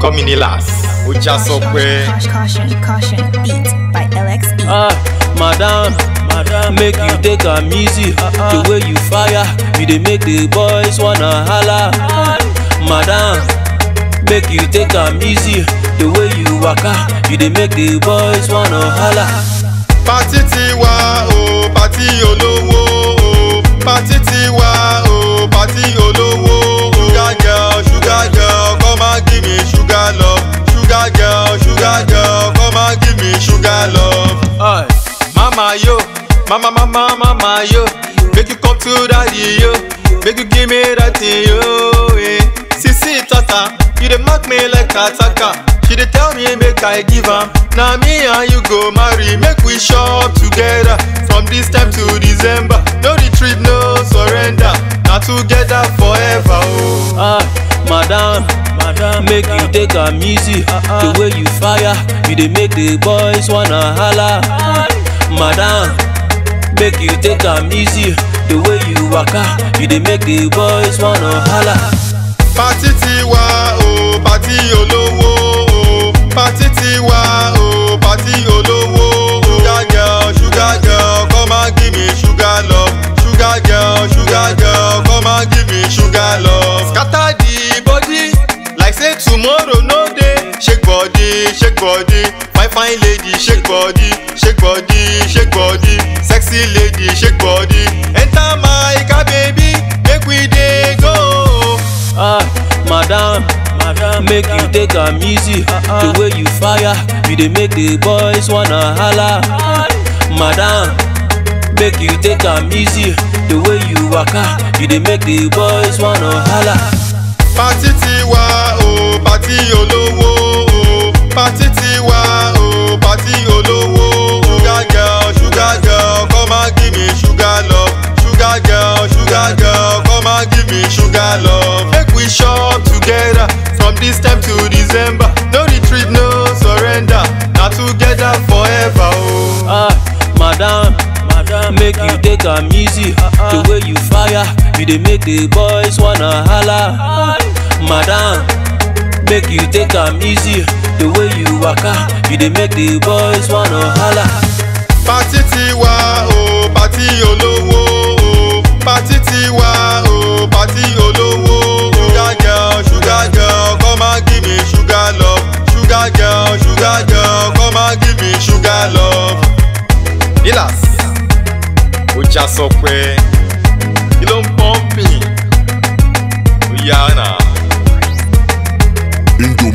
call me Nilas. Ó já sọ pé. Caution, caution, caution. Beat by LXE. Ah, madam, madam, make you take am easy. The way you fire, you dey make the boys wanna holla. Madam, make you take am easy. The way you waka, you dey make the boys wanna holla. Pátí ti wá o, pátí olówó o. Pátí ti wá o, pátí olówó o. Sugar girl, sugar girl, come and give me sugar love. Sugar girl, sugar girl, come and give me sugar love. Aye. Mama yo, mama mama mama yo, make you come to daddy yo, make you give me that thing yo. Eh. Sisi tata, you dey mark me like ataka. She dey tell me make I give am, na me and you go marry, make we shop together from this time to December. No retreat, no surrender, na together forever oh. Ah, madam, madam, make you take am easy. The way you fire, you dey make the boys wanna holla. Madam, make you take am easy. The way you waka, you dey make the boys wanna holla. Pátí ti wá o, pátí olówó o. Pátí ti wá o, pátí olówó o. Sugar girl, sugar girl, come and give me sugar love. Sugar girl, sugar girl, come and give me sugar love. Scatter the body like say tomorrow no dey. Shake body, shake body, fine fine lady, shake body, shake body, shake body. Sexy lady, shake body. Enter my car baby, make we dey go. Ah, madam, madam, make you take am easy. The way you fire, you dey make the boys wanna holla. Madam, make you take am easy. The way you waka, you dey make the boys wanna holla. Pátí ti wá o, pátí olówó o. Pátí ti wá o, pátí olówó o. Sugar girl, sugar girl, come and give me sugar love. Sugar girl, sugar girl, come and give me sugar love. Make we shop together from this time to December. No retreat, no surrender. Na together forever o. Ah, madam, madam, make you take am easy. The way you fire, you dey make the boys wanna holla. Madam, make you take am easy. The way you waka, you dey make the boys wanna holla. Pátí ti wá o, pátí olówó o. Pátí ti wá o, pátí olówó o. Sugar girl, sugar girl, come and give me sugar love. Sugar girl, sugar girl, come and give me sugar love. Nilas, ó já sọ pé kí ló ń pọ́ǹpì? Ó yá náà. Indomie